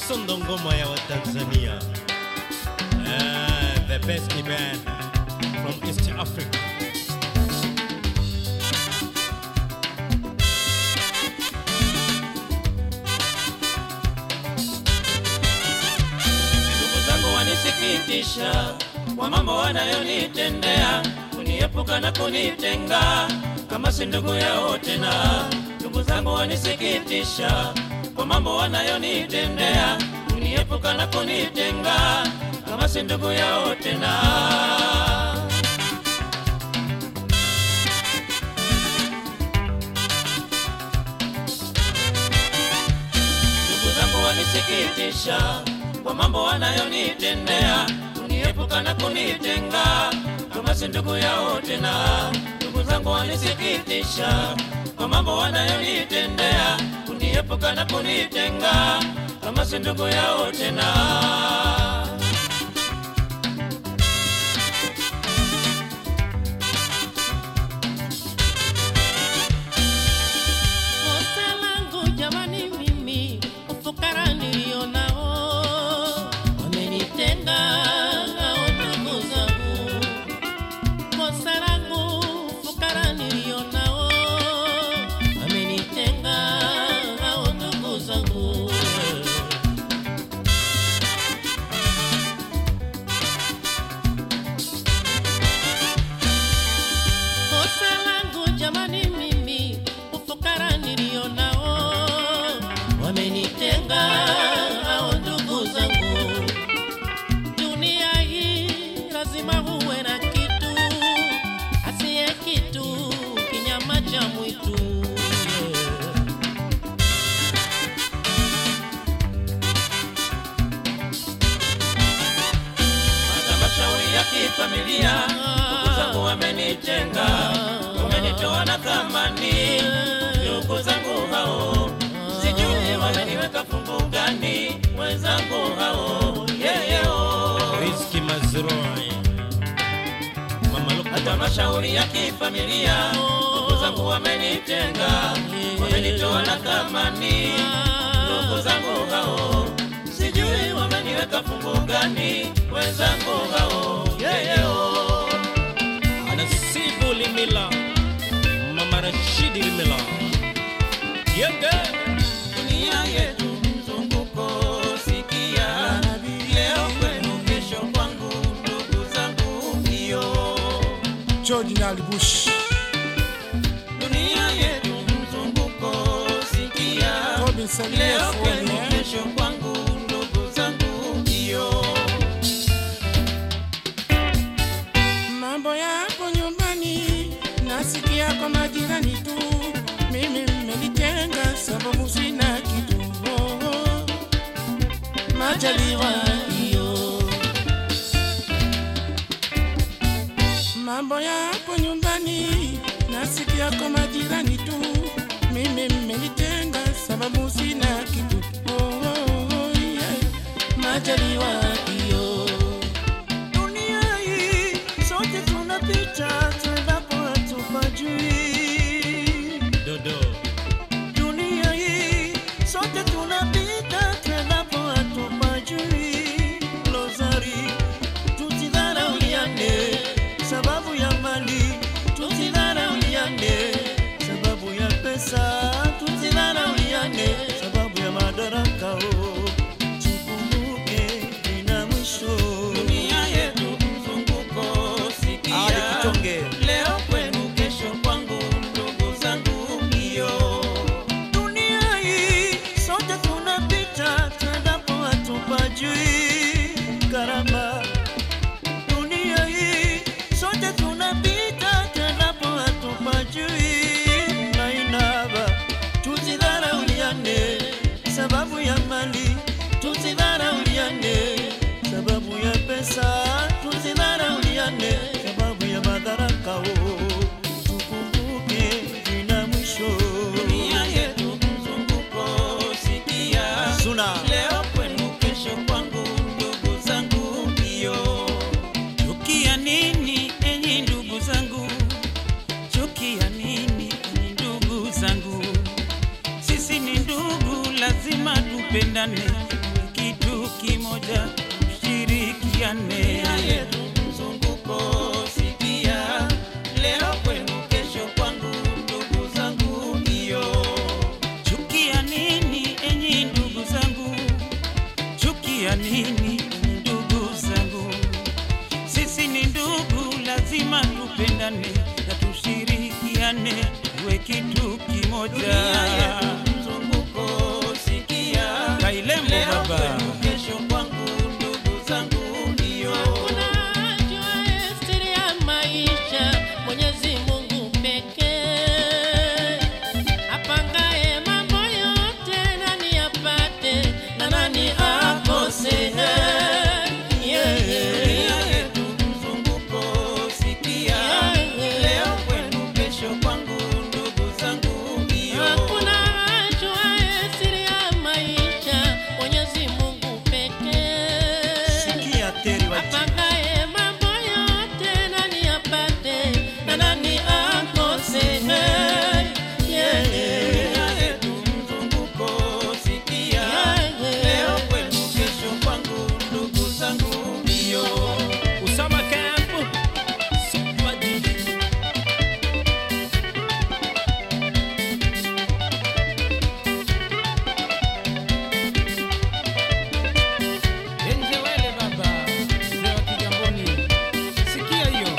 Sondo ngoma ya Watanzania. Eh, the best band from East Africa. ndugu zangu wanisikitisha kwa mambo wanayonitendea, kuniepuka na kunitenga kama si ndugu yao tena. Ndugu zangu wanisikitisha kwa mambo wanayonitendea, kuniepuka na kunitenga kama si ndugu yao tena. ndugu zangu wanisikitisha kwa mambo wanayonitendea, kuniepuka na kunitenga kama si ndugu yao tena. Ndugu zangu wanisikitisha kwa mambo wanayonitendea, kuniepuka na kunitenga kama si ndugu yao tena. Kosa langu jamani, mimi ufukara nilionao wamenitenga hao ndugu zangu. Kosa langu ufukara nilionao wamenitenga hao ndugu zangu. Kosa langu jamani, mimi ufukara nilionao wamenitenga hao ndugu zangu. Dunia hii lazima uwe na kitu, asiye kitu kinyama cha mwitu. Halmashauri ya kifamilia, ndugu zangu wamenitenga, wamenitoa na thamani. Ndugu zangu hao, sijui wameniweka fungu gani, wenzangu hao yeyeo. Rizki Mazrui. Mama Hata Lukman. mashauri ya kifamilia, ndugu zangu wamenitenga, wamenitoa na thamani. Ndugu zangu hao, sijui wameniweka fungu gani, wenzangu hao yeyeo. Nasibu Limila. Mama Rashidi Limila. Yenge. dunia yetu mzunguko, sikia leo kwenu, kesho kwangu, ndugu zangu hiyo. George Nyalibush, Dunia yetu mzunguko, sikia Robin Salia leo kwenu, Folia, kesho kwangu, ndugu zangu hiyo. mambo yako nyumbani nasikia kwa majirani tu, mimi mmenitenga sababu sina kitu. Oh, oh. Majaliwa hiyo, mambo yako nyumbani nasikia kwa majirani tu, mimi mmenitenga sababu sina kitu. Oh, oh, oh, yeah. Majaliwa hiyo Dunia hii sote tunapita, tuendapo hatupajui. Dodo. Dunia hii sote tunapita, tuendapo hatupajui. Lozari, tusidharauliane sababu ya mali, tusidharauliane sababu ya pesa, tusidharauliane sababu ya madaraka. Oh, tukumbuke ina mwisho. Dunia yetu mzunguko, Ali sikia Kitonge. leo kwenu, kesho kwangu, ndugu zangu hiyo. Dunia hii sote tunapita, tuendapo hatupajui karama. Dunia hii sote tunapita, tuendapo hatupajui mainaba. Tusidharauliane sababu ya mali, tusidharauliane sababu ya pesa, tusidharauliane sababu ya madaraka. Oh, tukumbuke vina mwisho. Dunia yetu mzunguko, sikia Suna. leo kwenu, kesho kwangu, ndugu zangu hiyo. Chukia nini enyi ndugu zangu? Chukia nini enyi ndugu zangu? Sisi ni ndugu, lazima tupendane. kimoja, tushirikiane yetu mzunguko sikia leo kwenu kesho kwangu ndugu zangu hiyo Chukia nini enyi ndugu zangu? Chukia nini ndugu zangu? Sisi ni ndugu, lazima tupendane na tushirikiane, tuwe kitu dunia kimoja. yetu mzunguko sikia Kailembo leo baba. kwenu kesho kwangu ndugu zangu hiyo Hakuna ajuaye siri ya maisha, Mwenyezi Mungu pekee. Apangaye mambo yote, nani apate na nani akose? Yeah. dunia yetu mzunguko sikia leo kwenu kesho kwangu ndugu zangu hiyo Hakuna ajuaye siri ya maisha, Mwenyezi Mungu pekee. sikia teri wa Apangaye mambo yote, nani apate na nani akose? Yeah. dunia yetu mzunguko sikia leo kwenu kesho kwangu ndugu zangu hiyo Usama Camp, Super DJ. Enje wele baba, mzee wa Kigamboni, sikia hiyo.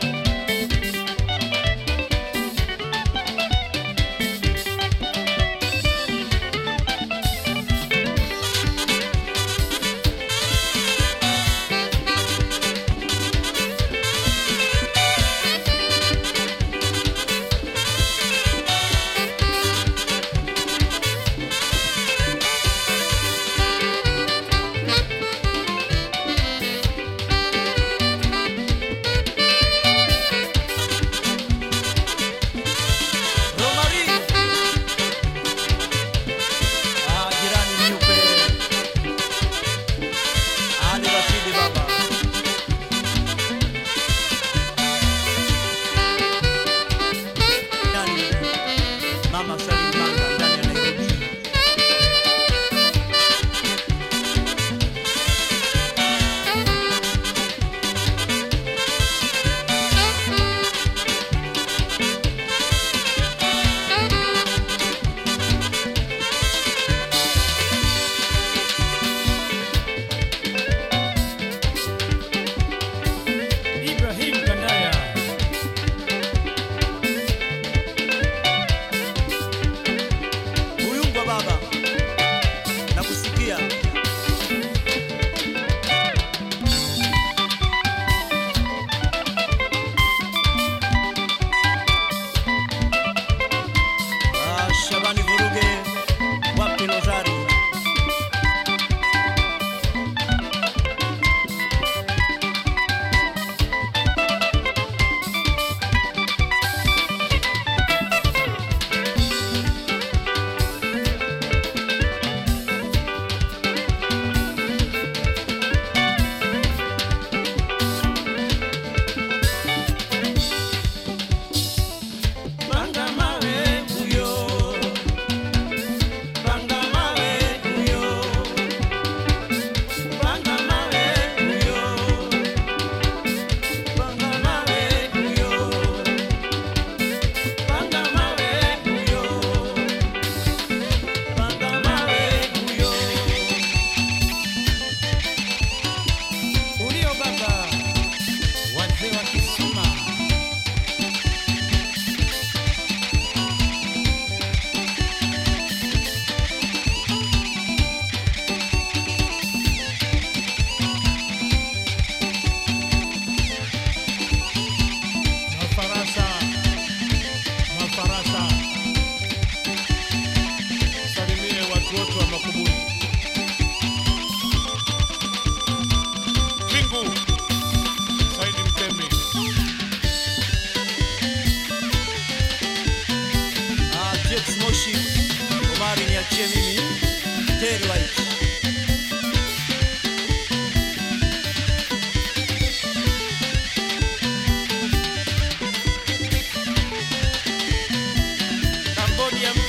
Romari ah jirani nyupe Ali Rashidi baba Ndani Mama Salim Manga ndani ya Nairobi Ibrahim Kandaya. Uyungwa baba nakusikia Ah, Shabani Vuruge wapi Rozari Panga mawe huyo Panga mawe huyo Panga mawe huyo Panga mawe huyo Panga mawe huyo Panga mawe huyo Ulio baba, wazee wa Kisuma. Mafarasa, mafarasa. Salimie watu wote wa Makuburi. Kingu, Saidi Mtemi. Ah, Jex Moshi Omari niachie mimi Terry White Cambodia